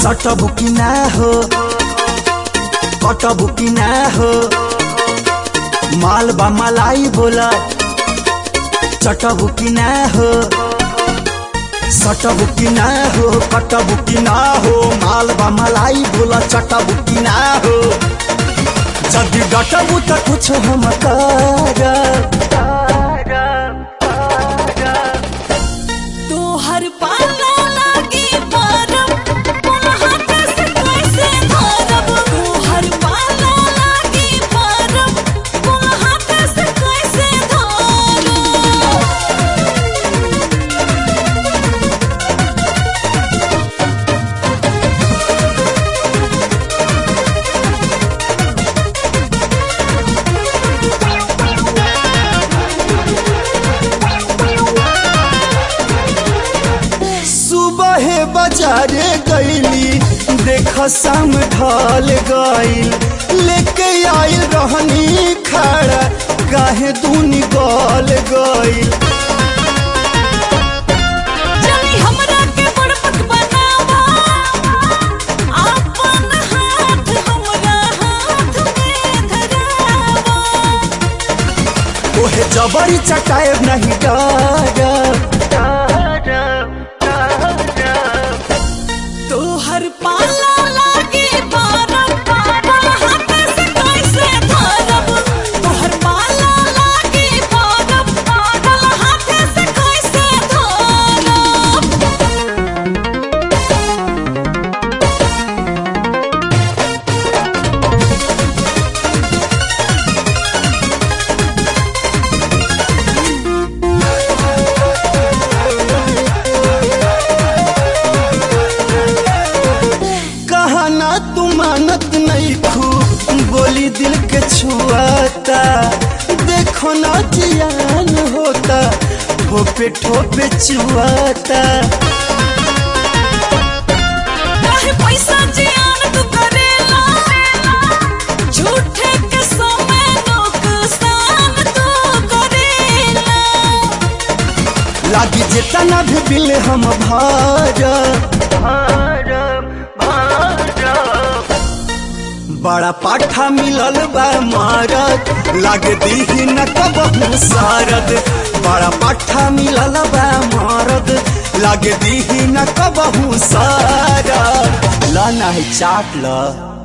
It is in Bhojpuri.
सटबु कि ना हो कटबु कि ना हो माल बा मलाई बोला चटबु कि ना हो सटबु कि ना हो कटबु कि ना हो माल बा मलाई बोला चटबु कि ना हो जदि डटबु त कुछ हम करब तोहर पाला लागी परब बोला हाथ से कैसे धरब तोहर पाला लागी परब बोला हाथ से कैसे धरब सुबह बाजारे गईली देख शाम ढल गईल लेके आइल रहनी खड़ा काहे दूनी गल गईल जनी हमरा के बड़पट बनावा आपन हाथ हमरा हाथ में धरावा ओहे जबरी चटाए नहीं डर तोहर पाला लागी परब बोला हाथ से कैसे धरब तोहर पाला लागी परब बोला हाथ से कैसे धरब कहना तू मानत नहीं खू बोली दिल के छुआता देखो ना जियान होता ठोपे ठोपे चुआता काहे पैसा जियान तू करेला झूठे के समय नुकसान तू करेला लागी जितना भी बिल हम भरब बड़ा पाठा मिलल बा मारत लागे दीही न कबहू सारद बड़ा पाठा मिलल बा मारद लागे दीही न कबहू सारद ला नाही चाट ल